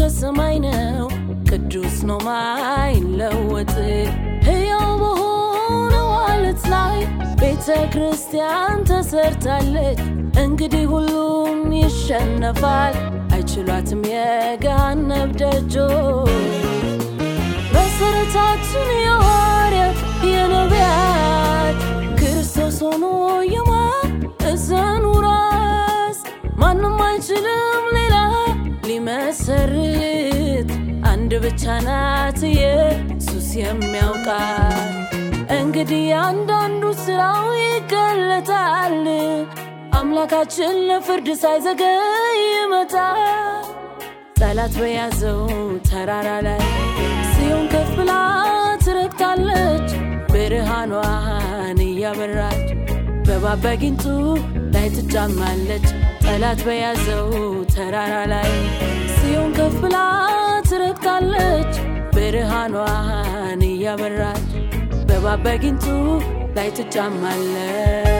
ከሰማይ ነው ቅዱስ ነው ማይለወጥ ሕያው በሆነው ዓለት ላይ ቤተ ክርስቲያን ተሰርታለች። እንግዲህ ሁሉም ይሸነፋል፣ አይችሏትም የገሃነብ ደጆች። መሰረታችን የሐዋርያት የነቢያት ክርስቶስ ሆኖ የማዕዘኑ ራስ ማንም አይችልም ሌላ ሊመሰርት አንድ ብቻ ናት ኢየሱስ የሚያውቃት። እንግዲህ አንዳንዱ ስራው ይገለጣል። አምላካችን ለፍርድ ሳይዘገይ ይመጣል። ጠላት በያዘው ተራራ ላይ ጽዮን ከፍ ብላ ትረግጣለች፣ ብርሃኗን እያበራች በእባብ በጊንጡ ላይ ትጫማለች። ጠላት በያዘው ተራራ ላይ ጽዮን ከፍ ብላ ትረግጣለች፣ ብርሃኗን እያበራች በእባብ በጊንጡ ላይ ትጫማለች።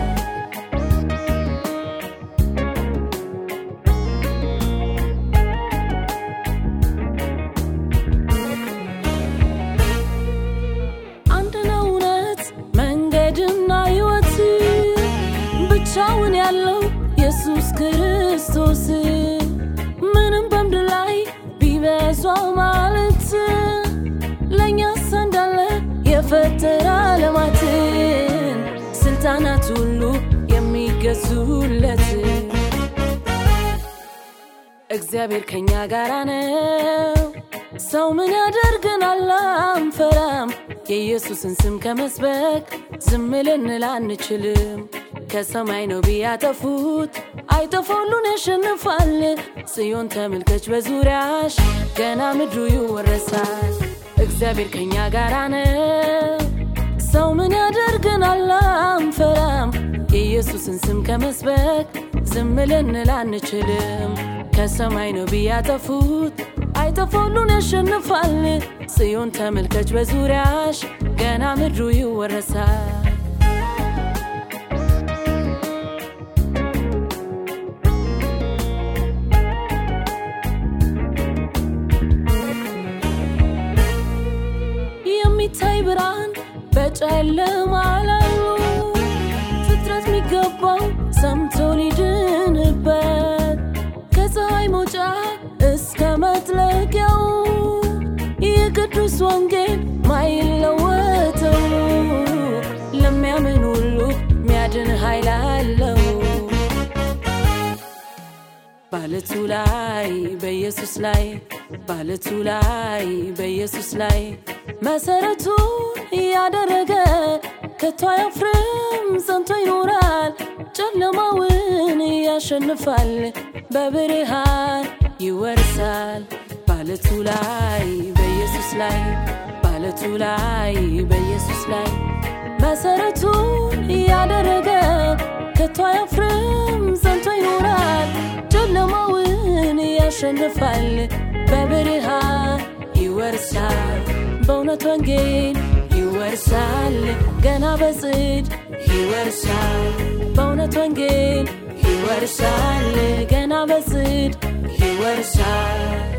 አንድ ነው እውነት መንገድና ሕይወት ብቻውን ያለው ኢየሱስ ክርስቶስ ምንም በምድር ላይ ቢበዛው ማለት ለእኛስ እንዳለ የፈጠረ ዓለማትን ስልጣናት ሁሉ የሚገዙለት እግዚአብሔር ከኛ ጋር ነው። ሰው ምን ያደርገናል? አንፈራም። የኢየሱስን ስም ከመስበክ ዝም ልንል አንችልም። ከሰማይ ነው ቢያጠፉት አይጠፋ ሁሉን ያሸንፋል። ጽዮን ተመልከች በዙሪያሽ ገና ምድሩ ይወረሳል። እግዚአብሔር ከኛ ጋር ነው። ሰው ምን ያደርገናል? አንፈራም። የኢየሱስን ስም ከመስበክ ዝም ልንል አንችልም። ከሰማይ ነው ቢያጠፉት አይጠፋ ሁሉን ያሸንፋል። ጽዮን ተመልከች በዙሪያሽ ገና ምድሩ ይወረሳል። የሚታይ ብርሃን በጨለማ ላሉ ፍጥረት የሚገባው ሰምቶ ሊድንበት ከፀሐይ መውጫ እስከ መጥለቂያው የቅዱስ ወንጌል ማይለወጠው ለሚያምን ሁሉ ሚያድን ኃይል አለው። ባለቱ ላይ በኢየሱስ ላይ ባለቱ ላይ በኢየሱስ ላይ መሰረቱን ያደረገ ከቶ አያፍርም፣ ጸንቶ ይኖራል። ጨለማውን ያሸንፋል፣ በብርሃን ይወርሳል። ባለቱ ላይ በኢየሱስ ላይ ባለቱ ላይ በኢየሱስ ላይ መሰረቱን ያደረገ ከቶ አያፍርም፣ ጸንቶ ይኖራል። ጨለማውን ያሸንፋል፣ በብርሃን ይወርሳል። በእውነት ወንጌል ይወርሳል፣ ገና በጽድ ይወርሳል። በእውነት ወንጌል ይወርሳል፣ ገና በጽድ ይወርሳል።